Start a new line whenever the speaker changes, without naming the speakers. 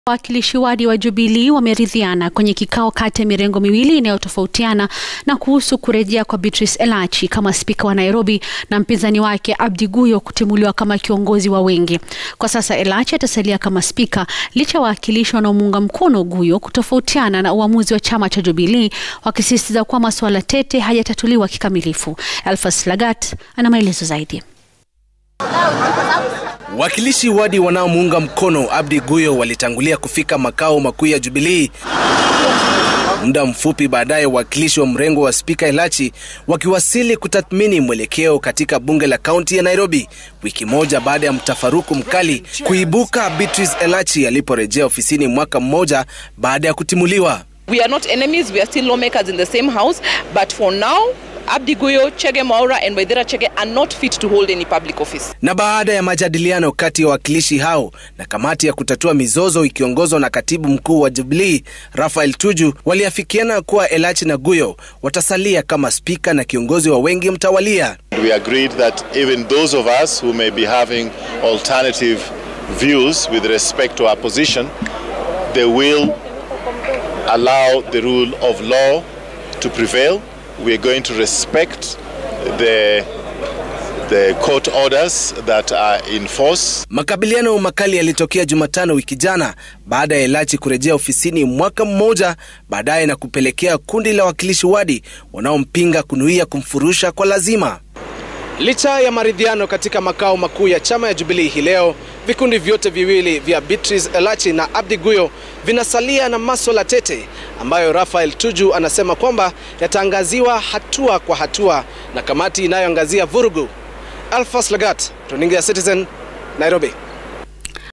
Wawakilishi wadi wa Jubilee wameridhiana kwenye kikao kati ya mirengo miwili inayotofautiana na kuhusu kurejea kwa Beatrice Elachi kama spika wa Nairobi na mpinzani wake Abdi Guyo kutimuliwa kama kiongozi wa wengi. Kwa sasa Elachi atasalia kama spika licha ya wawakilishi wanaomuunga mkono Guyo kutofautiana na uamuzi wa chama cha Jubilee wakisisitiza kuwa masuala tete hayatatuliwa kikamilifu. Elfas Lagat ana maelezo zaidi.
Wakilishi wadi wanaomuunga mkono Abdi Guyo walitangulia kufika makao makuu ya Jubilee. Muda mfupi baadaye, wawakilishi wa mrengo wa spika Elachi wakiwasili kutathmini mwelekeo katika bunge la kaunti ya Nairobi, wiki moja baada ya mtafaruku mkali kuibuka Beatrice Elachi aliporejea ofisini mwaka mmoja baada ya kutimuliwa.
We are not enemies, we are still lawmakers in the same house, but for now Abdi Guyo, Chege Maura and Waithera Chege are not fit to hold any public office.
Na baada ya majadiliano kati ya wawakilishi hao na kamati ya kutatua mizozo ikiongozwa na katibu mkuu wa Jubilee Raphael Tuju, waliafikiana kuwa Elachi na Guyo watasalia kama spika na kiongozi wa wengi mtawalia.
We agreed that even those of us who may be having alternative views with respect to our position, they will allow the rule of law to prevail. We are going to respect the, the court orders that are in force.
Makabiliano makali yalitokea Jumatano wiki jana baada ya Elachi kurejea ofisini mwaka mmoja baadaye na kupelekea kundi la wakilishi wadi wanaompinga kunuia kumfurusha kwa lazima. Licha ya maridhiano katika makao makuu ya chama ya Jubilee hii leo, vikundi vyote viwili vya Beatrice Elachi na Abdi Guyo vinasalia na maswala tete ambayo Raphael Tuju anasema kwamba yataangaziwa hatua kwa hatua na kamati inayoangazia vurugu. Alphas Lagat, runinga ya Citizen, Nairobi.